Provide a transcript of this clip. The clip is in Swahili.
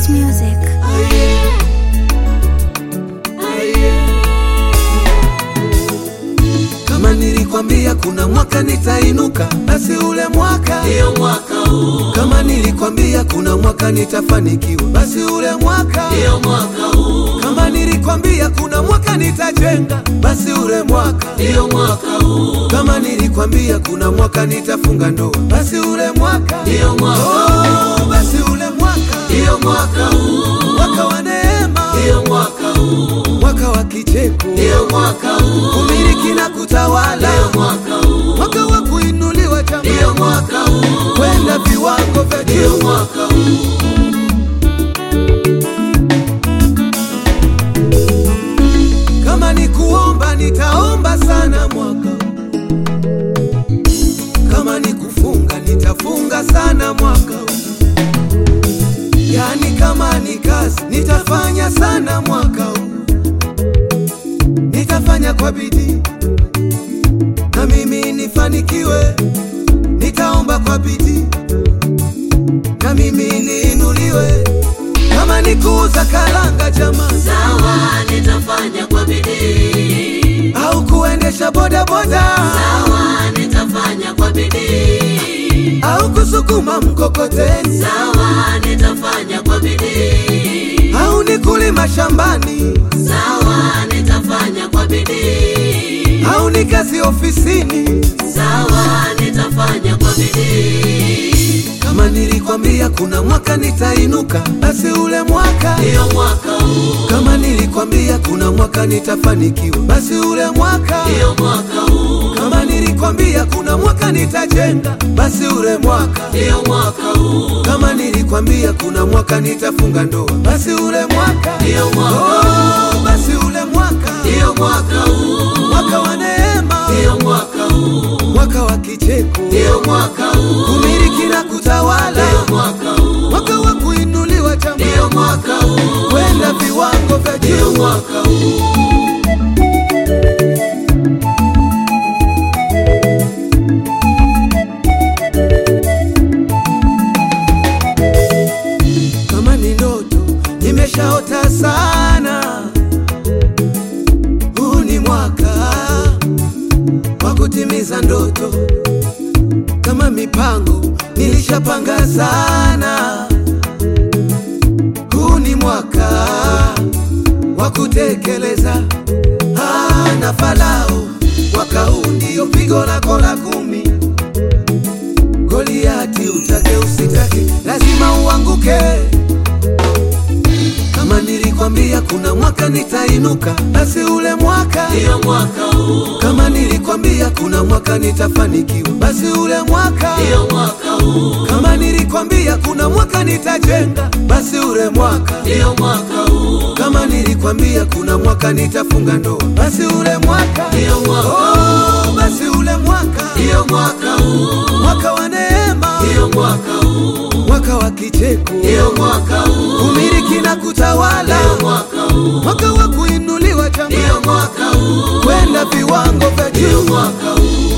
Ghost Music. Kama nilikwambia kuna mwaka nitainuka, basi ule mwaka Ndio mwaka huu, kama nilikwambia kuna mwaka nitafanikiwa, basi ule mwaka ndio mwaka huu, kama nilikwambia kuna mwaka nitajenga, basi ule mwaka ndio mwaka huu, kama nilikwambia kuna mwaka nitafunga ndoa, basi ule mwaka ndio mwaka oh, basi ule mwaka ndio mwaka huu, mwaka wa neema, ndio mwaka huu, mwaka wa kicheko, ndio mwaka huu, umiliki na kutawala, ndio mwaka huu, mwaka wa kuinuliwa ndio jamaa, mwaka huu, kwenda viwango vya ndio juu. mwaka huu, Kama ni kuomba nitaomba sana mwaka huu. Kama ni kufunga nitafunga sana mwaka huu. Yani kama ni kazi nitafanya sana mwaka huu. Nitafanya kwa bidii na mimi nifanikiwe. Nitaomba kwa bidii na mimi niinuliwe. Kama ni kuuza karanga jamaa sawa, nitafanya kwa bidii, au kuendesha bodaboda sawa, nitafanya kwa bidii, au kusukuma mkokoteni sawa, nitafanya kwa bidii, au ni kulima shambani sawa, nitafanya kwa bidii, au ni kazi ofisini. sawa, nitafanya kwa bidii, Kama nilikwambia kuna mwaka nitainuka, basi ule mwaka. ndio mwaka huu, Kama nilikwambia kuna mwaka nitafanikiwa, basi ule mwaka. ndio mwaka huu, Kama nilikwambia kuna mwaka nitajenga, basi ule mwaka. ndio mwaka huu, Kama nilikwambia kuna mwaka nitafunga ndoa, basi ule mwaka. ndio mwaka huu, Oh, basi ule mwaka, ndio mwaka huu, mwaka wa neema, ndio mwaka huu, mwaka wa kicheko, ndio mwaka huu, kumiliki na kutawala, ndio mwaka huu, mwaka wa kuinuliwa ndio jamaa, mwaka huu, kwenda viwango vya ndio juu. mwaka huu. Kama ni ndoto nimeshaota sana, huu ni mwaka wa kutimiza ndoto. Kama mipango nilishapanga sana, huu ni mwaka wa kutekeleza. Ah, na Farao mwaka huu ndio pigo lako la kumi. Goliati utake usitake, lazima uanguke. Kama nilikwambia kuna mwaka nitainuka, basi ule mwaka. Ndio mwaka huu, Kama nilikwambia kuna mwaka nitafanikiwa, basi ule mwaka. ndio mwaka huu, Kama nilikwambia kuna mwaka nitajenga, basi ule mwaka. ndio mwaka huu, Kama nilikwambia kuna mwaka nitafunga ndoa, basi ule mwaka. ndio mwaka huu, Oh, basi ule mwaka, ndio mwaka huu, mwaka wa neema, ndio mwaka huu, mwaka wa kicheko, ndio mwaka huu, kumiliki na kutawala, ndio mwaka huu, mwaka wa kuinuliwa jamaa, ndio mwaka huu, kwenda viwango vya ndio juu. mwaka huu,